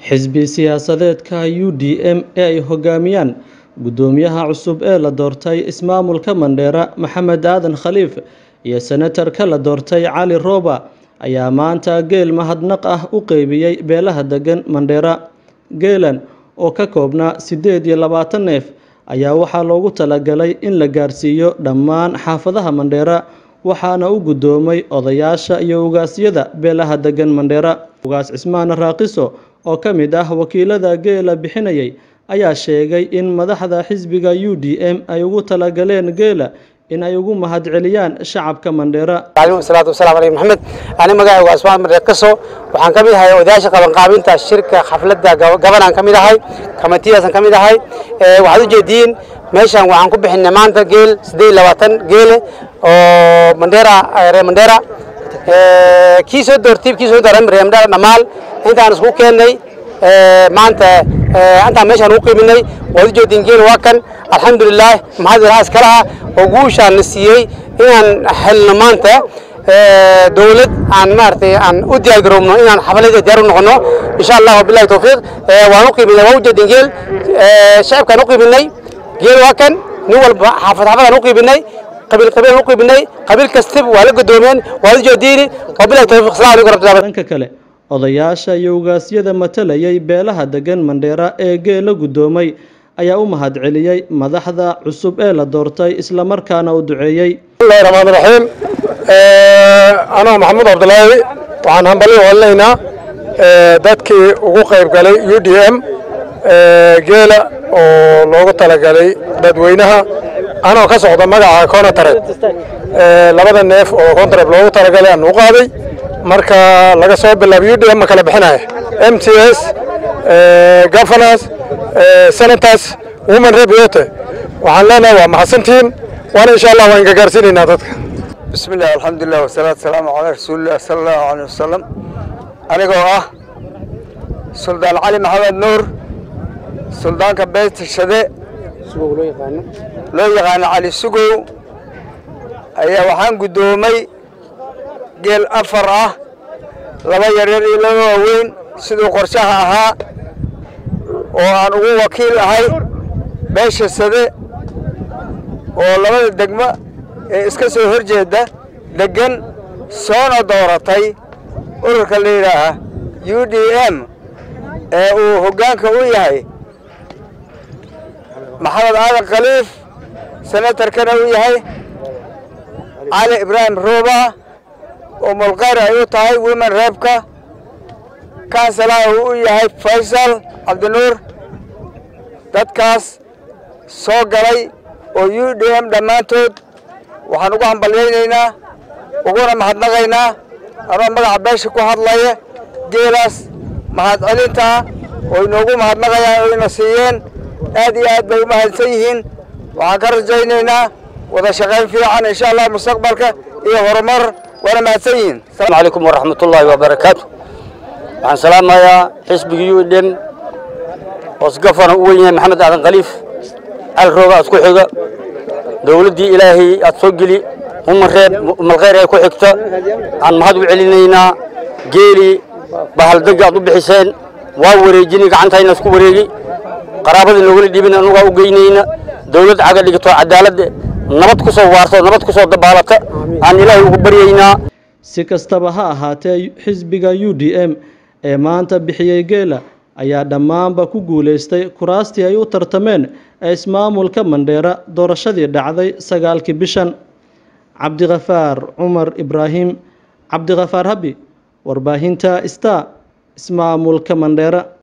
xisbi siyaasadeedka u d m ee ay hogaamiyaan guddoomiyaha cusub ee la doortay ismaamulka mandheera maxamed aadan khaliif iyo senatarka la doortay cali rooba ayaa maanta geel mahadnaq ah u qeybiyey beelaha degan mandheera geelan oo ka koobnaa siddeed iyo labaatan neef ayaa waxaa loogu talagalay in la gaarsiiyo dhammaan xaafadaha mandheera waxaana u guddoomay odayaasha iyo ugaasyada beelaha degan mandheera ugaas cismaan raaqiso oo ka mid ah wakiilada geela bixinayay ayaa sheegay in madaxda xisbiga u d m ay ugu talagaleen geela in ay ugu mahadceliyaan shacabka mandheera salaatu wasalaam aleyh maxamed ani magacaygu asmaan mareekaso waxaan ka mid ahay odayaasha qabanqaabinta shirka xafladda gabanaan ka mid ahay kamatiyaasan ka mid ahay waxaad u jeediin meeshan waxaan ku bixinay maanta geel siddeed iyo labaatan geele oo mandheera reer mandheera kii soo doortay kii soo dooray reer mandheera dhammaal intaan isku keennay maanta intaan meeshaan ugu qiiminay waad u jeediin geel waa kan alxamdulilaah mahad ilaha iskala ah oo guushaan na siiyey inaan helno maanta dowlad aan maaragtay aan u diyaar garoobno inaan xafalada diyaar u noqono insha allah wabillahi tawfiiq waan u qiiminay waan u jeedin geel shacabkaan u qiiminay geel waa kan nin walba xaafad xaafadaan u qiiminay qabiil qabiilaan u qiiminay qabiil kastaba waa la gudoomeen waad u jeediini wabillahi tawfiiq assalamu alaykum warahmatullahi dhanka kale odayaasha iyo ugaasyada matalayay beelaha degan mandheera ee geela guddoomay ayaa u mahadceliyey madaxda cusub ee la doortay islamarkaana u duceeyey bismillahi raxmaan raxiim anoo maxamuud cabdulaahi waxaan hambalyo holinaynaa dadkii ugu qayb galay u d m geela oo loogu talagalay dadweynaha anoo ka socda magaca conotaret labada neef oo contaret loogu talagalay aan u qaaday marka laga soo bilaabo u d m ma kala bixinaya m t s governors senators women rep yote waxaan leenahay waa mahadsantihiin waana insha allah waan gagaarsiinaynaa dadka bismi illah alxamdulilah wasalaatu wasalaamu calaa rasuulilah sala allahu aleyh wasalam anigoo ah suldaan cali maxamed nuur suldaanka beetashade loo yaqaano cali sugow ayaa waxaan guddoomay geel afar ah laba yaryar iyo laba waaweyn siduu qorshaha ahaa oo aan ugu wakiil ahay beesha sade oo labada degmo ee iska soo hor jeeda deggan soona dooratay ururka la yidhaaha u d m ee uu hoggaanka u yahay maxamed aadan khaliif senatarkana u yahay cali ibraahim rooba oo mulqayr ay u tahay women reebka kansalaha uu u yahay faysal cabdinuur dadkaas soo galay oo u d m dhammaantood waxaan ugu hambalyaynaynaa uguna mahadnaqaynaa anoo magaca beesha ku hadlaya geelaas mahadcelintaa oo inoogu mahadnaqayaan oo ina siiyeen aad iyo aad bay u mahadsan yihiin waxaan ka rajaynaynaa wada shaqayn fiican insha allah mustaqbalka iyo horumar waana mahadsan yihiin asalaamu calaykum waraxmatullaahi wabarakaatu waxaan salaamayaa xisbiga u d m hoosgafana u wen yahay maxamed aadan khaliif cali rooga isku xiga dowladdii ilaahay aad soo geli umareeb malkhayr ay ku xigta aan mahad u celinaynaa geelii bahaldega aad u bixiseen waa wareejinay gacantayna isku wareegi qaraabadii noogala dhibin anugaa u geynayna dowlad caga dhigto cadaaladda nabad ku soo waarto nabad ku soo dabaalata aan ilaahay ugu baryaynaa si kastaba ha ahaatee xisbiga u d m ee maanta bixiyey geela ayaa dhammaanba ku guulaystay kuraastii ay u tartameen ee ismaamulka mandheera doorashadii dhacday sagaalkii bishan cabdikhafaar cumar ibraahim cabdikhafaar habi warbaahinta star ismaamulka mandheera